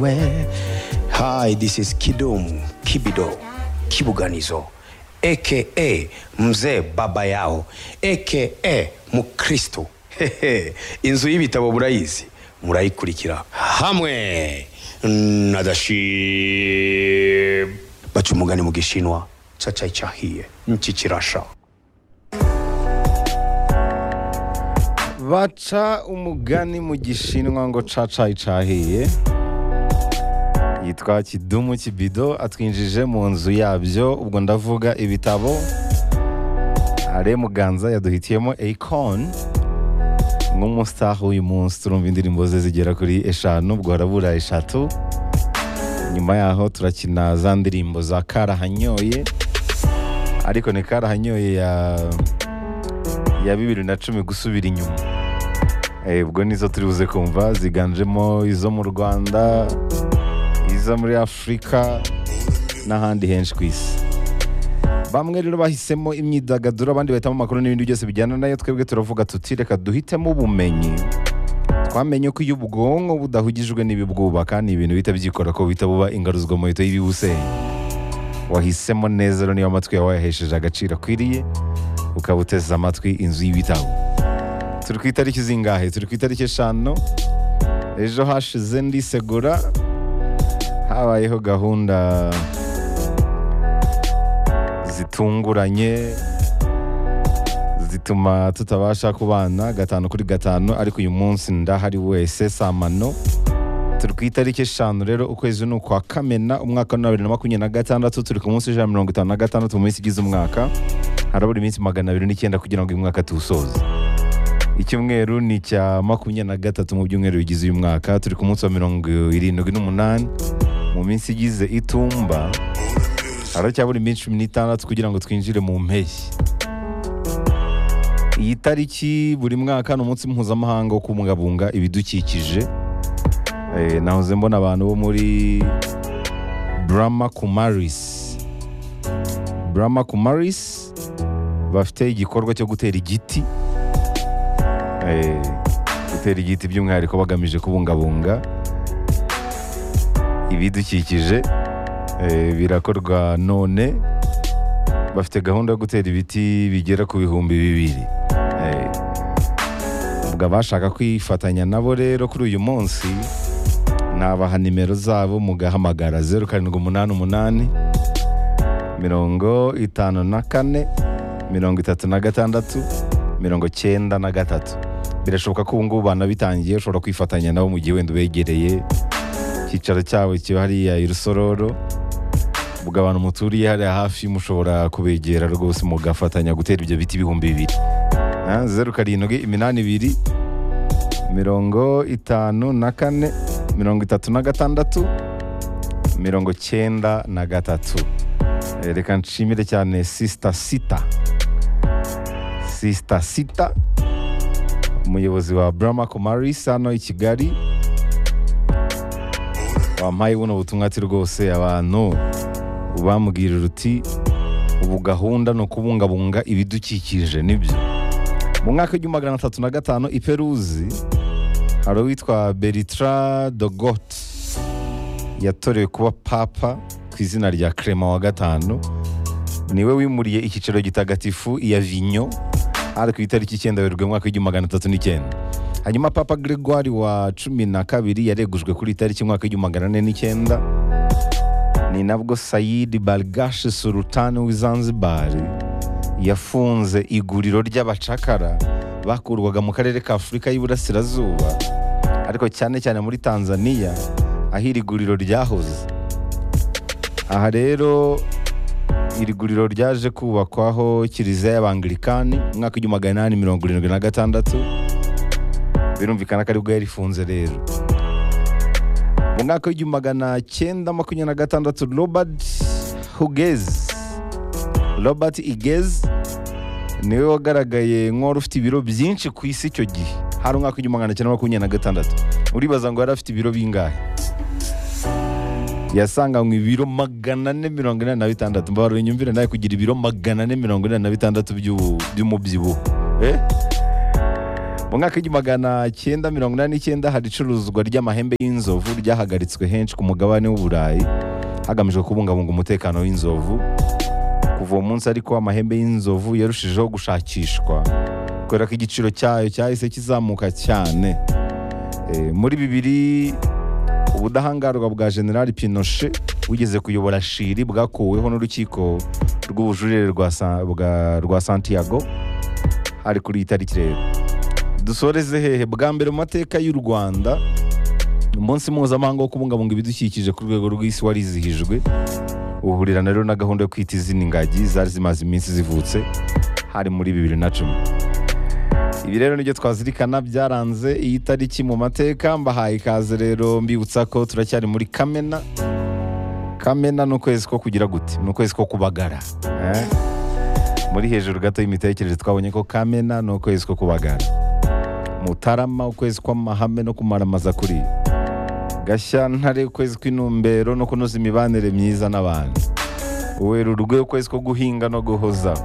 Where? Hi, this is Kidum Kibido Kibuganizo aka mzee baba yao aka mukristo Hehe, inzu y'ibitabo murayizi murayikurikira hamwe na dashib baca umugani mu gishinwa cacai cahiye nchi kirasha baca umugani mu gishinwa ngo cacayi cahiye yitwa kidumu kibido atwinjije mu nzu yabyo ubwo ndavuga ibitabo are muganza yaduhitiyemo akon nk'umustaha w'uyu munsi turumva indirimbo ze zigera kuri eshanu ubwo harabura eshatu nyuma yaho turakina za ndirimbo za karahanyoye ariko ni karahanyoye ya ya bibiri na cumi gusubira inyuma Eh, ubwo nizo turi buze kumva ziganjemo izo mu rwanda izo muri afurika n'ahandi henshi ku isi bamwe rero bahisemo imyidagaduro abandi bahitamo amakuru n'ibindi byose bijyana nayo twebwe turavuga tuti reka duhitemo ubumenyi twamenye ko iyo ubwonko budahugijwe n'ibibwubaka ni ibintu bihita byikora ko buhita buba ingaruzwa mu hito y'ibibusenya wahisemo neza rero niba amatwi yawe wayahesheje agaciro akwiriye ukaba uteze amatwi inzu y'ibitabo turi ku itariki zingahe turi ku itariki eshanu ejo hashize ndisegura habayeho gahunda zitunguranye zituma tutabasha kubana gatanu kuri gatanu ariko uyu munsi ndahari wese samano turi ku itariki eshanu rero ukwezi ni ukwa kamena umwaka wa bibiri na makumyabiri na gatandatu turi ku munsi ijana na mirongo itanu na gatandatu mu minsi igize umwaka harabura iminsi magana abiri n'icyenda kugira ngo uyu mwaka tuwusoze icyumweru ni icya makumyabiri na gatatu mu byumweru bigize uyu mwaka turi ku munsi wa mirongo irindwi n'umunani mu minsi igize itumba haracyabura iminsi cumi n'itandatu kugira ngo twinjire mu mpeshyi iyi tariki buri mwaka ni umunsi mpuzamahanga wo kubungabunga ibidukikije Eh, nahoze mbona abantu bo muri Brahma Kumaris Brahma Kumaris bafite igikorwa cyo gutera igiti Eh, gutera igiti by'umwihariko bagamije kubungabunga ibidukikije Eh, birakorwa none bafite gahunda yo gutera ibiti bigera ku bihumbi bibiri Eh, ubwo abashaka kwifatanya nabo rero kuri uyu munsi nabaha nimero zabo mugahamagara zeru karindwi umunani umunani mirongo itanu na kane mirongo itatu na gatandatu mirongo cyenda na gatatu birashoboka ko ubu ngubu banabitangiye ushobora kwifatanya nabo mu gihe wenda ubegereye icyicaro cyabo kiba hariya i rusororo ubwo abantu muturiye hariya hafi mushobora kubegera rwose mugafatanya gutera ibyo biti ibihumbi bibiri Ah, zeru karindwi iminani ibiri mirongo itanu na kane mirongo itatu na gatandatu mirongo cyenda na gatatu Eh, reka nshimire cyane sisita sita sisita sita umuyobozi wa brahma kumaris hano i kigali wampaye buno butumwa ati rwose abantu bamubwirira uti ubu gahunda ni ukubungabunga ibidukikije nibyo mu mwaka w'igihumbi magana atatu na gatanu i peruzi hari uwitwa beritra dogot yatorewe kuba papa ku izina rya krema wa gatanu niwe wimuriye icyicaro gitagatifu iya vinyo hari ku itariki icyenda werurwe mu mwaka w'igihumbi magana atatu n'icyenda hanyuma papa gregoire wa cumi na kabiri yaregujwe kuri itariki umwaka w'igihumbi magana ane n'icyenda ni nabwo sayidi balgashi sultani w'izanzibari yafunze iguriro ry'abacakara bakurwaga mu karere ka afurika y'iburasirazuba ariko cyane cyane muri tanzania aho iri guriro ryahoze aha rero iri guriro ryaje kubakwaho kiliziya y'abangilikani mu mwaka w'igihumbi magana inani mirongo irindwi na gatandatu birumvikana ko aribwo yarifunze rero mu mwaka w'igihumbi magana cyenda makumyabiri na gatandatu robert hugez robert igez niwe wagaragaye nk'uwari ufite ibiro byinshi ku isi icyo gihe hari umwaka w'igihumbi magana cyenda makumyabiri na gatandatu uribaza ngo yari afite ibiro bingahe yasanganywe ibiro magana ane mirongo inani na bitandatu mbabarira nyumvire nawe kugira ibiro magana ane mirongo inani na bitandatu by'ubu- by'umubyibuho eh? mu mwaka w'igihumbi magana cyenda mirongo inani n'icyenda hari icuruzwa ry'amahembe y'inzovu ryahagaritswe henshi ku mugabane w'uburayi hagamijwe kubungabunga umutekano w'inzovu kuva uwo munsi ariko amahembe y'inzovu yarushijeho gushakishwa kubera ko igiciro cyayo cyahise kizamuka cyane Eh, muri bibiri ubudahangarwa bwa generali pinoshe wigeze kuyobora shiri bwakuweho n'urukiko rw'ubujurire rwa Sa- bwa- rwa santiago hari kuri iyi tariki rero dusoreze hehe bwa mbere mu mateka y'u rwanda umunsi mpuzamahanga wo kubungabunga ibidukikije ku rwego rw'isi warizihijwe uhurirana rero na gahunda yo kwita izina ingagi zari zimaze iminsi zivutse hari muri bibiri na cumi ibi rero nibyo twazirikana byaranze iyi tariki mu mateka mbahaye ikaze rero mbibutsa ko turacyari muri kamena kamena ni ukwezi ko kugira gute ni ukwezi ko kubagara eh? muri hejuru gato y'imitekerereze twabonye ko kamena ni ukwezi ko kubagara mutarama ukwezi kw'amahame no kumaramaza kuri gashyantare ukwezi kw'intumbero no kunoza imibanire myiza n'abantu werurwe ukwezi ko guhinga no guhozaho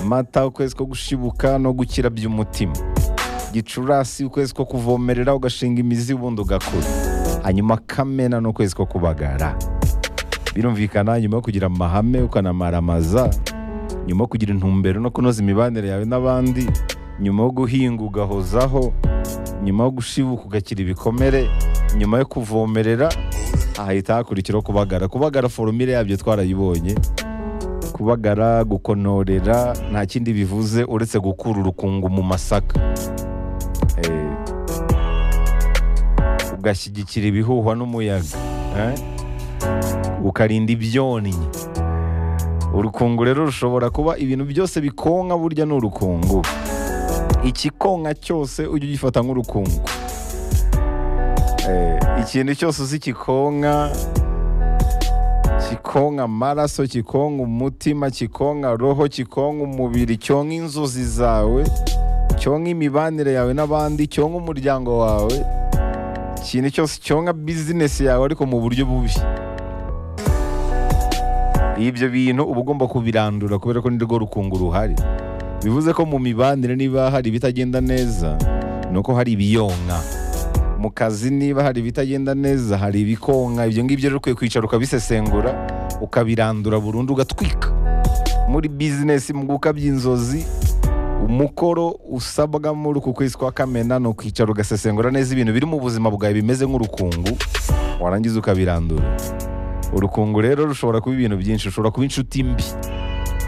mata ukwezi ko gushibuka no gukira by'umutima gicurasi ukwezi ko kuvomerera ugashinga imizi ubundi ugakura hanyuma kamena ni ukwezi ko kubagara birumvikana nyuma yo kugira amahame ukanamaramaza nyuma yo kugira intumbero no kunoza imibanire yawe n'abandi nyuma yo guhinga ugahozaho nyuma yo gushibuka ugakira ibikomere nyuma yo kuvomerera ahita hakurikiraho kubagara kubagara forumire yabyo twarayibonye kubagara gukonorera nta kindi bivuze uretse gukura urukungu mu masaka Eh, ugashyigikira ibihuhwa n'umuyaga eh, ukarinda ibyonnyi urukungu rero rushobora kuba ibintu byose bikonka burya ni urukungu ikikonka cyose ujye ugifata nk'urukungu Eh, ikintu cyose uzi kikonka kikonka amaraso kikonka umutima kikonka roho kikonka umubiri cyonka inzozi zawe cyonka imibanire yawe n'abandi cyonka umuryango wawe ikintu cyose cyonka bizinesi yawe ariko mu buryo bubi ibyo bintu uba ugomba kubirandura kubera ko nirwo rukungu ruhari bivuze ko mu mibanire niba hari ibitagenda neza ni uko hari ibiyonka mu kazi niba hari ibitagenda neza hari ibikonka ibyo ngibyo rero ukwiye kwicara ukabisesengura ukabirandura burundu ugatwika muri bizinesi mu gukabya inzozi umukoro usabwa muri uku kwezi kwa kamena ni ukwicara ugasesengura neza ibintu biri mu buzima bwawe bimeze nk'urukungu warangiza ukabirandura urukungu rero rushobora kuba ibintu byinshi ushobora kuba inshuti mbi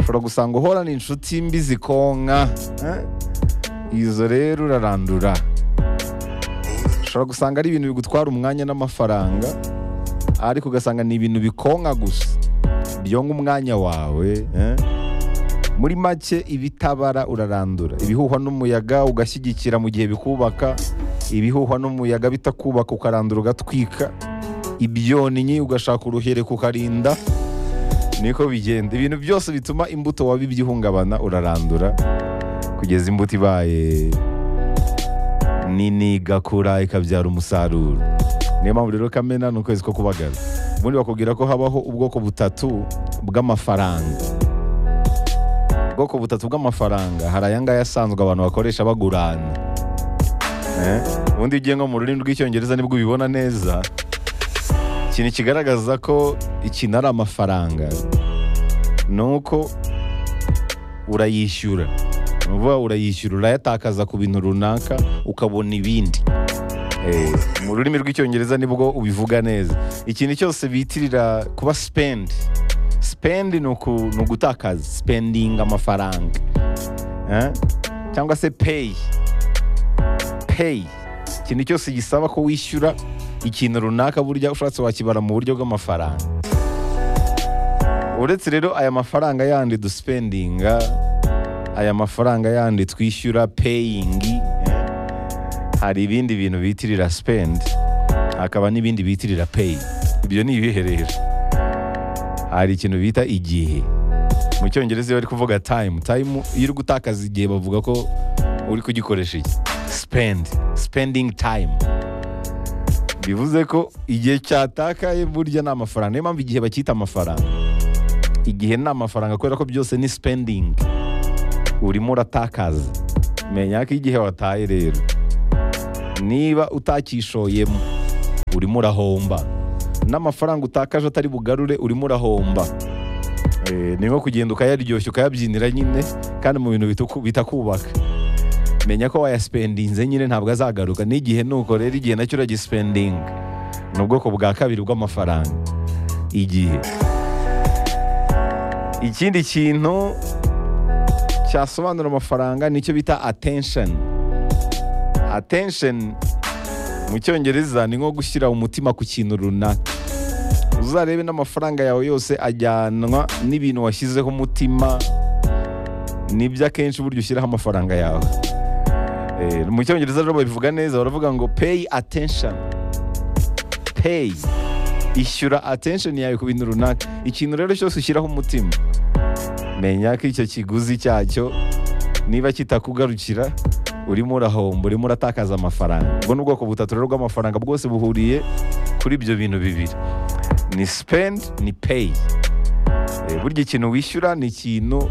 ushobora gusanga uhorana inshuti mbi zikonka eh? izo rero urarandura ushobora gusanga ari ibintu bigutwara umwanya n'amafaranga ariko ugasanga ni ibintu bikonka gusa byonka umwanya wawe eh? muri make ibitabara urarandura ibihuhwa n'umuyaga ugashyigikira mu gihe bikubaka ibihuhwa n'umuyaga bitakubaka ukarandura ugatwika ibyonnyi ugashaka uruhereka ukarinda niko bigenda ibintu byose bituma imbuto wabibye ihungabana urarandura kugeza imbuto ibaye nini igakura ikabyara umusaruro niyo mpamvu rero kamena ni ukwezi ko kubagara ubundi bakubwira ko habaho ubwoko butatu bw'amafaranga ubwoko butatu bw'amafaranga hari aya ngaya asanzwe abantu bakoresha bagurana Eh, ubundi ugiye nko mu rurimi rw'icyongereza nibwo ubibona neza ikintu kigaragaza ko ikintu ari amafaranga ni uko urayishyura ni ukuvuga urayishyura urayatakaza ku bintu runaka ukabona ibindi Eh, mu rurimi rw'icyongereza nibwo ubivuga neza ikintu cyose bitirira kuba spend spend ni uku- ni ugutakaza spending amafaranga Eh? cyangwa se pay pay ikintu cyose gisaba ko wishyura ikintu runaka burya ushatse wakibara mu buryo bw'amafaranga uretse rero aya mafaranga yandi duspendinga aya mafaranga yandi twishyura peyingi hari ibindi bintu bitirira sipendi hakaba n'ibindi bitirira peyi ibyo ni ibihe rero hari ikintu bita igihe mu cyongereza iyo bari kuvuga tayimu tayimu iyo uri gutakaza igihe bavuga ko uri kugikoresha iki sipendi sipendingi tayimu bivuze ko igihe cyatakaye burya ni amafaranga niyo mpamvu igihe bacyita amafaranga igihe ni amafaranga kubera ko byose ni sipendingi urimo uratakaza menya ko igihe wataye rero niba utakishoyemo urimo urahomba n'amafaranga utakaje atari bugarure urimo urahomba Eh, ni nko kugenda ukayaryoshya ukayabyinira nyine kandi mu bintu bituku- bitakubaka menya ko wayasipendinze nyine ntabwo azagaruka n'igihe nuko rero igihe nacyo uragisipendinga ni ubwoko bwa kabiri bw'amafaranga igihe ikindi kintu cyasobanura amafaranga nicyo bita attention attention mu cyongereza ni nko gushyira umutima ku kintu runaka uzarebe n'amafaranga yawe yose ajyanwa n'ibintu washyizeho umutima nibyo akenshi uburyo ushyiraho amafaranga yawe Eh, mu cyongereza rero babivuga neza baravuga ngo pay attention pay ishyura attention yawe ku bintu runaka ikintu rero cyose ushyiraho umutima menya ko icyo kiguzi cyacyo niba kitakugarukira urimo urahomba urimo uratakaza amafaranga ubwo ni ubwoko butatu rero bw'amafaranga bwose buhuriye kuri ibyo bintu bibiri ni spend ni pay Eh, burya ikintu wishyura ni ikintu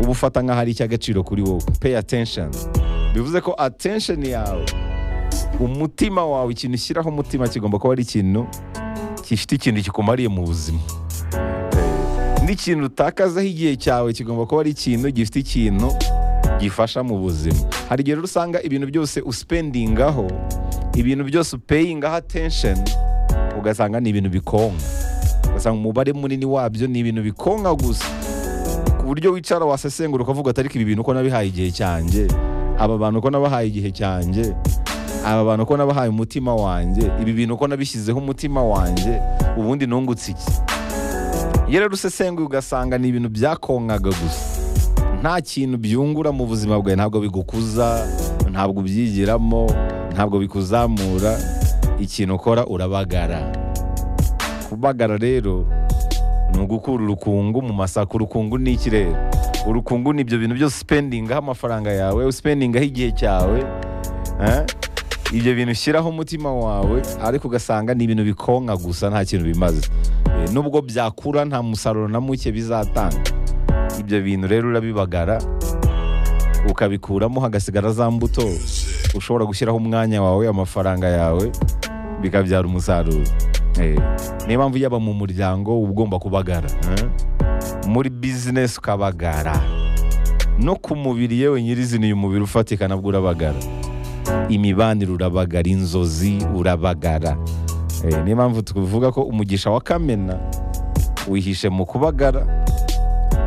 uba ufata nk'aho ari icy'agaciro kuri wowe pay attention bivuze ko attention yawe umutima wawe ikintu ushyiraho umutima kigomba kuba ari ikintu gifite ikintu kikumariye mu buzima n'ikintu utakazaho igihe cyawe kigomba kuba ari ikintu gifite ikintu gifasha mu buzima hari igihe rero usanga ibintu byose usipendingaho ibintu byose upeyingaho attention ugasanga ni ibintu bikonka ugasanga umubare munini wabyo ni ibintu bikonka gusa ku buryo wicara wasesengura ukavuga atari ko ibi bintu uko nabihaye igihe cyanjye aba bantu uko nabahaye igihe cyanjye aba bantu uko nabahaye umutima wanjye ibi bintu uko nabishyizeho umutima wanjye ubundi nungutse iki iyo rero usesenguye ugasanga ni ibintu byakonkaga gusa nta kintu byungura mu buzima bwawe ntabwo bigukuza ntabwo ubyigiramo ntabwo bikuzamura ikintu ukora urabagara kubagara rero ni ugukura urukungu mu masaka urukungu ni iki rero urukungu ni ibyo bintu byose usipendingaho amafaranga yawe usipendingaho igihe cyawe eh? ibyo bintu ushyiraho umutima wawe ariko ugasanga ni ibintu bikonka gusa nta kintu bimaze Eh, nubwo byakura nta musaruro na muke bizatanga ibyo bintu rero urabibagara ukabikuramo hagasigara za mbuto ushobora gushyiraho umwanya wawe amafaranga yawe bikabyara umusaruro Eh, niyo mpamvu yaba mu muryango uba ugomba kubagara eh? muri bizinesi ukabagara no ku mubiri yewe nyirizina uyu mubiri ufatika nabwo urabagara imibanire urabagara inzozi urabagara Eh, niyo mpamvu tuvuga ko umugisha wa kamena wihishe mu kubagara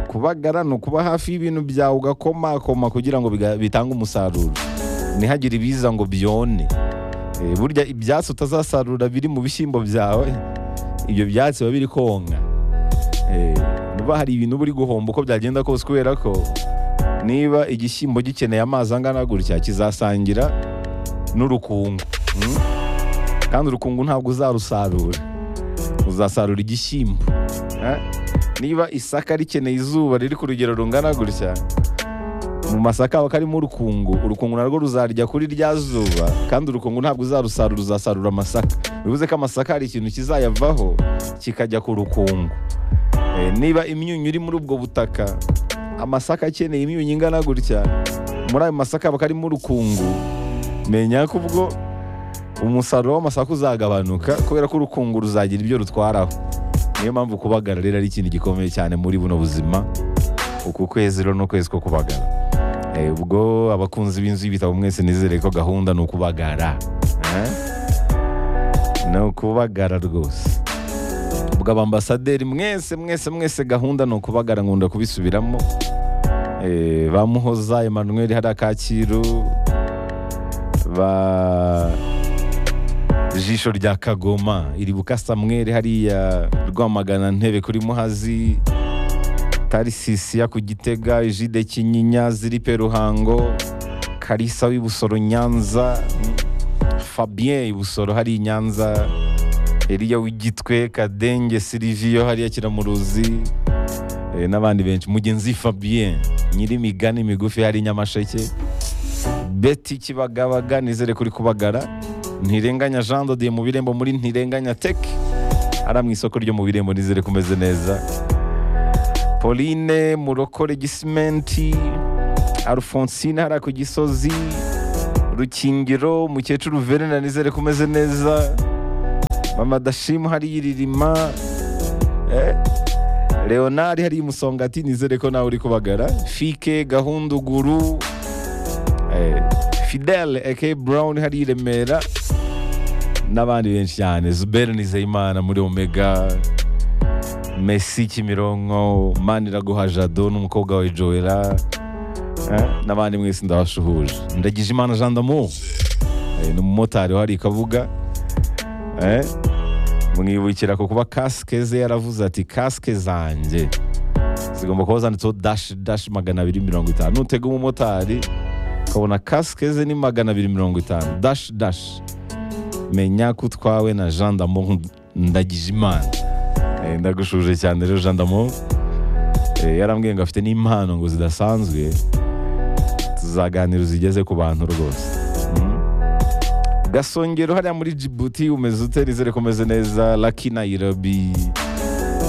kubagara ni ukuba hafi y'ibintu byawe ugakomakoma kugira ngo biga- bitange umusaruro ntihagire ibiza ngo byone Eh, burya ibyatsi utazasarura biri mu bishyimbo byawe ibyo byatsi biba biri konka Eh, niba hari ibintu uba uri guhomba uko byagenda kose kubera ko niba igishyimbo gikeneye amazi angana gutya kizasangira n'urukungu Mm? kandi urukungu ntabwo uzarusarura uzasarura igishyimbo Eh? niba isaka rikeneye izuba riri ku rugero rungana gutya mu masaka haba karimo urukungu urukungu narwo ruzarya kuri rya zuba kandi urukungu ntabwo uzarusarura uzasarura amasaka bivuze ko amasaka hari ikintu kizayavaho kikajya ku rukungu Eh, niba imyunyu iri muri ubwo butaka amasaka akeneye imyunyu ingana gutya muri ayo masaka haba karimo urukungu menya ko ubwo umusaruro w'amasaka uzagabanuka kubera ko urukungu ruzagira ibyo rutwaraho niyo mpamvu kubagara rero ari ikintu gikomeye cyane muri buno buzima uku kwezi rero n'ukwezi ko kubagara Eh, ubwo abakunzi b'inzu y'ibitabo mwese nizere ko gahunda ni ukubagara Eh? ni ukubagara rwose ubwo abambasaderi mwese mwese mwese gahunda ni ukubagara nkunda kubisubiramo Eh, ba muhoza emmanuel hariya kacyiru ba jisho rya kagoma iribuka samweri hariya rwamagana ntebe kuri muhazi tarisisiya ku gitega ijide kinyinya ziripe ruhango karisa w'ibusoro nyanza fabien ibusoro hari i nyanza eriya w'igitwe kadenge siriviyo hariya kiramuruzi eh, n'abandi benshi mugenzi fabien nyir'imigani migufi hari i nyamasheke beti kibagabaga nizere kuri kubagara ntirenganya jean dodiye mu birembo muri ntirenganya tek ari mu isoko ryo mu birembo nizere kumeze neza pauline murokore gisimenti Alphonsine hariya ku gisozi rukingiro mukecuru verena nizere ko umeze neza mama dashimu hariya iririma eh, leonard hariya imusongati nizere ko nawe uri kubagara fike gahunduguru eh, fidele aka brown hariya i remera n'abandi benshi cyane zuberi nizeyimana muri omega Messi Kimironko Maniraguha Jado n'umukobwa wawe Joella eh, n'abandi mwese ndabashuhuje ndagize imana Jean d'amour eh, ni umumotari uhari i Kabuga eh, mwibukira ku kuba kasike ze yaravuze ati kasike zanjye zigomba kuba zanditseho dash dash magana abiri mirongo itanu nutega umumotari ukabona kasike ze ni magana abiri mirongo itanu dash dash menya ko utwawe na Jean d'amour ndagize imana Eh, ndagushuje cyane rero Jean d'amour Eh, yarambwiye ngo afite n'impano ngo zidasanzwe tuzaganira zigeze ku bantu rwose Mm. gasongero hariya muri jibuti umeze ute nizere ko umeze neza laki nairobi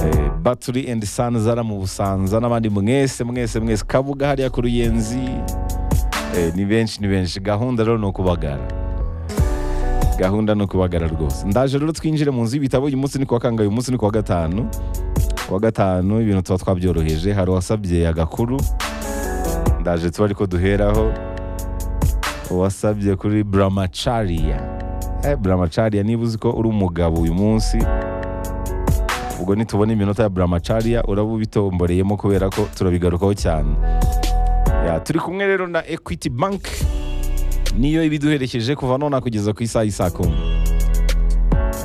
eh, battery and sun zara mu busanza n'abandi mwese mwese mwese kabuga hariya ku ruyenzi Eh, ni benshi ni benshi gahunda rero ni ukubagara gahunda ni ukubagara rwose ndaje rero twinjire mu nzu y'ibitabo uyu munsi ni kuwa kangahe uyu munsi ni kuwa gatanu kuwa gatanu ibintu tuba twabyoroheje hari uwasabye agakuru ndaje tuba ariko duheraho uwasabye kuri buramacaria eh, buramacaria niba uzi ko uri umugabo uyu munsi ubwo nitubona iminota ya buramacaria uraba ubitomboreyemo kubera ko turabigarukaho cyane ya, turi kumwe rero na equity bank niyo ibiduherekeje kuva nona kugeza ku isaha y'i saa kumi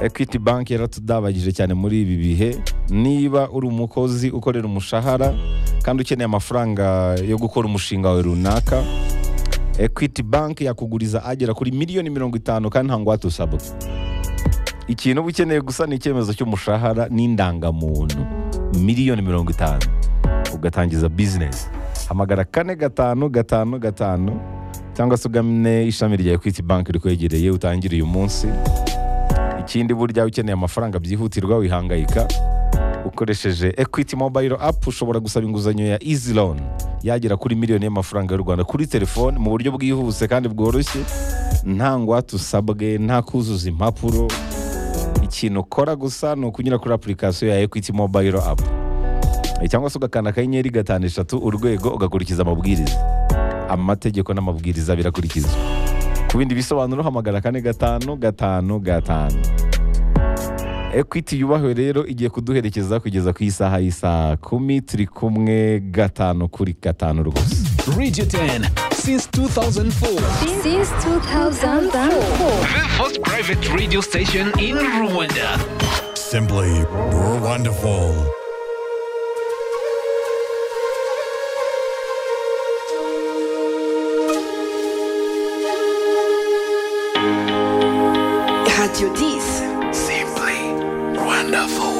equity bank yaratudabagije cyane muri ibi bihe niba uri umukozi ukorera umushahara kandi ukeneye amafaranga yo gukora umushinga wawe runaka equity bank yakuguriza agera kuri miliyoni mirongo itanu kandi nta ngwate usabwa ikintu uba ukeneye gusa ni icyemezo cy'umushahara n'indangamuntu miliyoni mirongo itanu ugatangiza bizinesi hamagara kane gatanu gatanu gatanu cyangwa se ugane ishami rya equity bank rikwegereye utangire uyu munsi ikindi burya ukeneye amafaranga byihutirwa wihangayika ukoresheje equity mobile app ushobora gusaba inguzanyo ya easy loan yagera kuri miliyoni y'amafaranga y'u rwanda kuri telefone mu buryo bwihuse kandi bworoshye nta ngwate usabwe nta kuzuza impapuro ikintu ukora gusa ni ukunyura kuri application ya equity mobile app Eh, cyangwa se ugakanda akanyenyeri gatanu eshatu urwego ugakurikiza amabwiriza amategeko n'amabwiriza birakurikizwa ku bindi bisobanuro hamagara kane gatanu gatanu gatanu ekwiti yubahwe rero igiye kuduherekeza kugeza ku isaha y'isaa kumi turi kumwe gatanu kuri gatanu rwose Radio 10 since 2004. since 2004. The first private radio station in Rwanda. Simply wonderful. Radio 10. Simply wonderful.